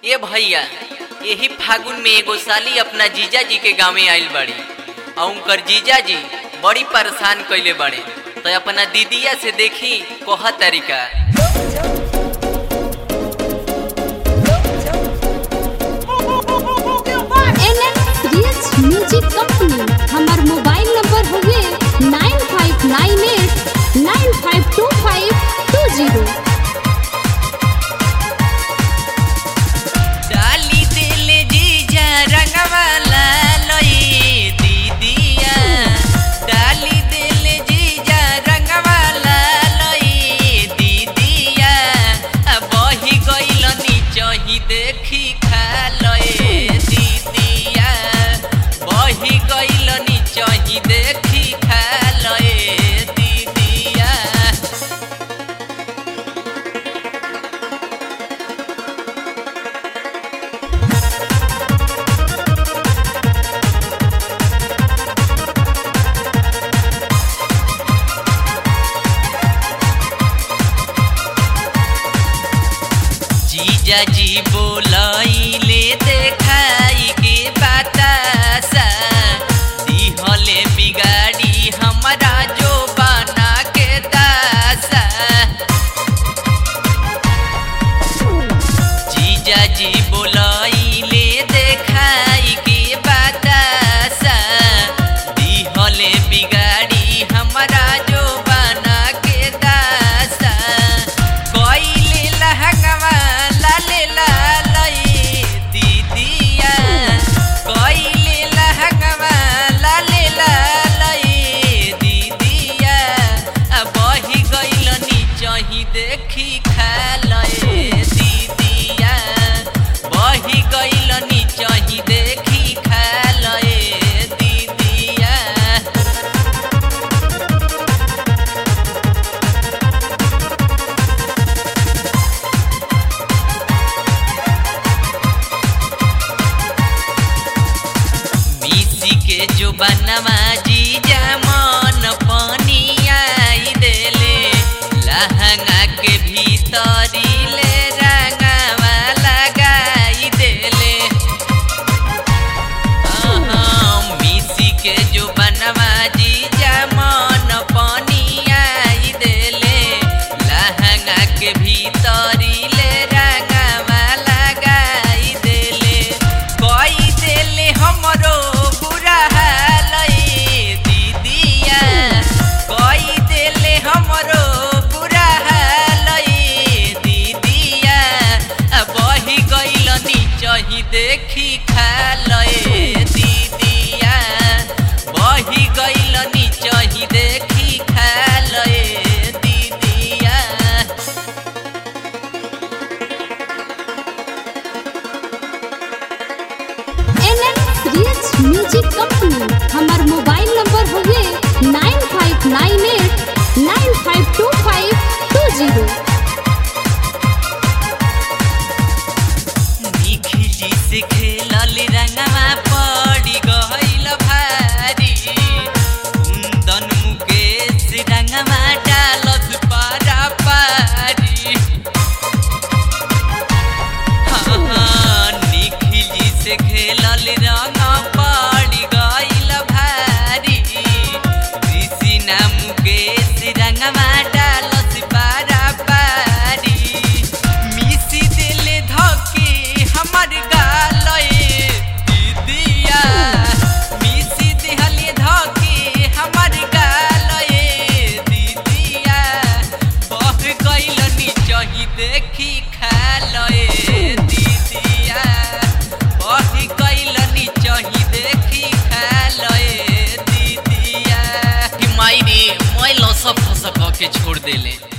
ए भैया यही फागुन में एगो साली अपना जीजा जी के गाँव आइल बड़ी और उनकर जीजा जी बड़ी परेशान कैले बड़े तो अपना दीदिया से देखी कोह तरीका रियल्स म्यूजिक कंपनी हमार मोबाइल नंबर हुए nine five nine eight nine five two five two zero डाली दिल जीजा रंगवाला लई दीदिया डाली दिल जीजा रंगवाला लई दीदिया अब बही गइल नीचही देखी खा लए दीदिया बही गइल नीचही देखी खा लए दीदिया जीजा जी बोलैले देखाई के बतासा दिहले बिगाड़ी हमरा जो बना के दासा जीजा जी बोलैले देखाई के बतासा दिहले बिगाड़ी हमरा जो बना के दासा कइले लहंगवा लाले लालई दीदिया कइले लहंगवा लाले लालई दीदिया आ बही गइल नीचही देखी खा लए दीदिया बही गइल नीचही देखी खा लए दीदिया मिसी के जो बनवा जीजा मन पानी आई देले लहंगा के भीतरी ले रंगवा लगाई देले अहाँ मिसी के जो बनवा जीजा मन पानी आई देले लहंगा के भीतरी ले रंगवा लगाई देले कई देले हमरो बुरा हालई दीदिया कई देले हमरो बुरा हालई दीदिया आ बही गइल नीचही देखी खा लए दीदिया बही गइल नीचही देखी खा लए दीदिया रियल्स म्यूजिक कंपनी हमार मोबाइल नंबर हुए nine five nine eight nine five two five two zero निखिली से खेलल रंगवा पड़ी गइल भारी कुंदन मुकेश रंगवा डालत पारा पारी हाँ, निखिली से खेलल रंग पड़ी गइल भारी ऋषि ना मुकेश रंगवा डालत पारा पारी मिसी दिल धके हमर गालए दीदिया मिसी दिहल धके हमर गालए दीदिया बह गइल नीचही देखी खा लए दीदिया बह गइल नीचही देखी खा लए दीदिया कि माई रे मैं लसक फसक के छोड़ देले